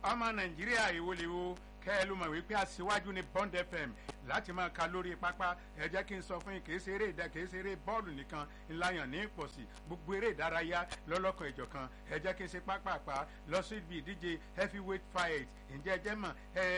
ọmọ nàìjíríà ìwòlíwo kẹ́ ẹ ló mọ̀ wípé aṣíwájú ní bond fm láti máa ka lórí pápá ẹ jẹ́ kí n sọ fún yín kì í ṣe eré ìdá kì í ṣe eré bọ́ọ̀lù nìkan ńláyàn ní ìpọ̀sí gbogbo eré ìdárayá lọ́lọ́kan ìjọ̀kan ẹ jẹ́ kí n ṣe pápápá lọ sí ibi ìdíje heavyweight fight ǹjẹ́ ẹ jẹ́ mọ̀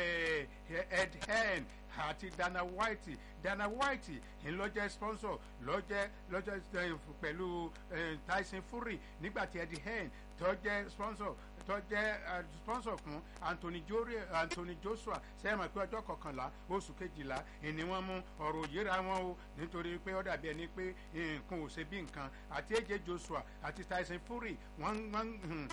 ed hen àti dana white dana white ńlọjẹ sponsor lọjẹ lọjẹ pẹ̀lú tyson fury nígbàtí eddie hearn tó jẹ́ sponsor tó jẹ́ sponsor fún anthony jori anthony joshua sẹ́yìn pé ọjọ́ kọkànlá oṣù kejìlá ni wọ́n mú ọ̀rọ̀ òyìnbá wọn o nítorí pé ó dàbí ẹni pé nǹkan ò ṣe bí nǹkan àti aj joshua àti tyson fury wọ́n wọ́n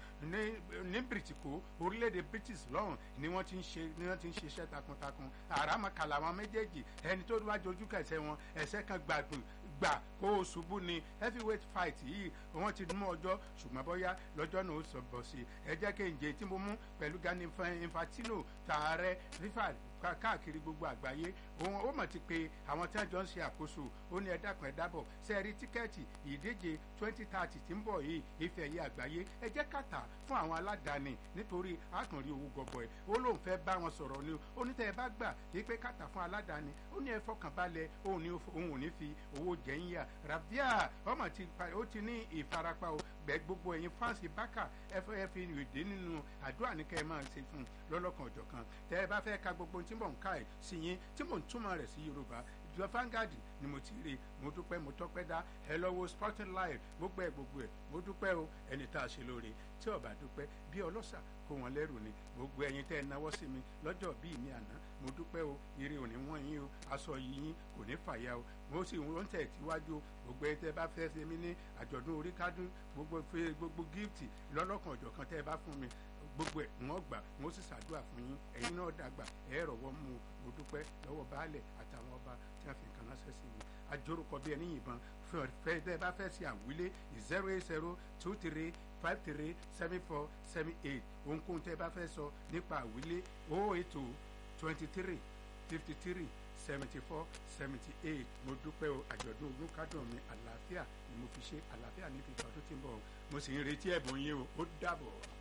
ní bìrìtìkó orílẹ̀-èdè british lọ́hùn ni wọ́n ti ń ṣe ni wọ́n ti ń ṣiṣẹ́ takuntakun àràmàkàlà àwọn méjèèjì ẹni tó wá jojú kẹsẹ̀ wọn ẹsẹ̀ kan gbàgbọ́ gbà kó o ṣubú ni heavyweight fight yìí wọ́n ti mú ọjọ́ ṣùgbọ́n bóyá lọ́jọ́ náà ó sọ bọ̀ sí ẹ jẹ́ kí n jẹ́ tí mo mú pẹ̀lú Gani Infantino tààrẹ fífà káàkiri gbogbo àgbáyé òun ó mọ̀ ti pé àwọn tí wọ́n jọ ń ṣe àkóso ó ní ẹ̀dàkùn ẹ̀dàbọ̀ sẹ́ẹ̀rí tíkẹ́ẹ̀tì ìdíje twenty thirty tí ń bọ̀ yìí ife ẹ̀yẹ àgbáyé ẹ jẹ́ kàtà fún àwọn aládàáni nítorí àtúnrí owó gọbọi ó lóun fẹ́ bá wọn sọ̀rọ̀ ni ó ní tẹ́ ẹ bá gbà yí pé kàtà fún aládàáni ó ní ẹ fọkàn balẹ̀ òun ò ní fi owó jẹ́ ń yà rabia ọmọ ti ó ti ní ìfarapa o gbẹ gbogbo ẹ̀yin fáǹsì bákà ẹ fẹ́ fi ìdí nínú àdúrà ní kẹ́ ẹ máa ṣe fún un lọ́lọ́kan ọ̀jọ̀kan tẹ́ ẹ bá fẹ́ ka gbogbo tí mò ń ká ẹ̀ sí yín tí mò ń túmọ̀ rẹ̀ sí yorùbá ìjọ fangadi ni mo ti rí mo dúpẹ́ mo tọ́pẹ́ dá ẹ lọ́wọ́ sporting live gbogbo ẹ̀ gbogbo ẹ̀ mo dúpẹ́ o ẹni tá a ṣe lóore tí ọba dúpẹ́ bí ọlọ́ṣà kó wọn lẹ́rù ni gbogbo ẹ̀yin tẹ́ ẹ náwó sí mi lọ́jọ́ bíi mi àná mo dúpẹ́ o ire òní wọ́n yín o aṣọ yín kò ní fàya o mo sì ń tẹ̀ síwájú o gbogbo ẹ tẹ́ bá fẹ́ ṣe mí ní àjọ̀dún orí kádùn gbogbo gbogbo gift lọ́lọ́kan ọ̀jọ̀kan tẹ́ ẹ bá fún mi gbogbo ẹ̀ wọ́n gbà wọ́n sì ṣàdúrà fún yín ẹ̀yin náà dàgbà ẹ̀ rọ̀wọ́ mú mo dúpẹ́ lọ́wọ́ baálẹ̀ àtàwọn ọba tí wọ́n fi nǹkan ránṣẹ́ sí mi àjórúkọ bí ẹni yìnbọn fẹ́ tẹ́ bá fẹ́ ṣe àwílé zero eight zero two three five three seven four seven eight ohunkóhun tẹ́ bá fẹ́ sọ nípa àwílé oh eight two twenty three fifty three seventy four seventy eight mo dúpẹ́ o àjọ̀dún ogún kádùn mi àlàáfíà ni mo fi ṣe àlàáfíà ní fífa tó ti ń bọ̀ mo sì ń retí ẹ̀bùn yín o ó dàbọ̀.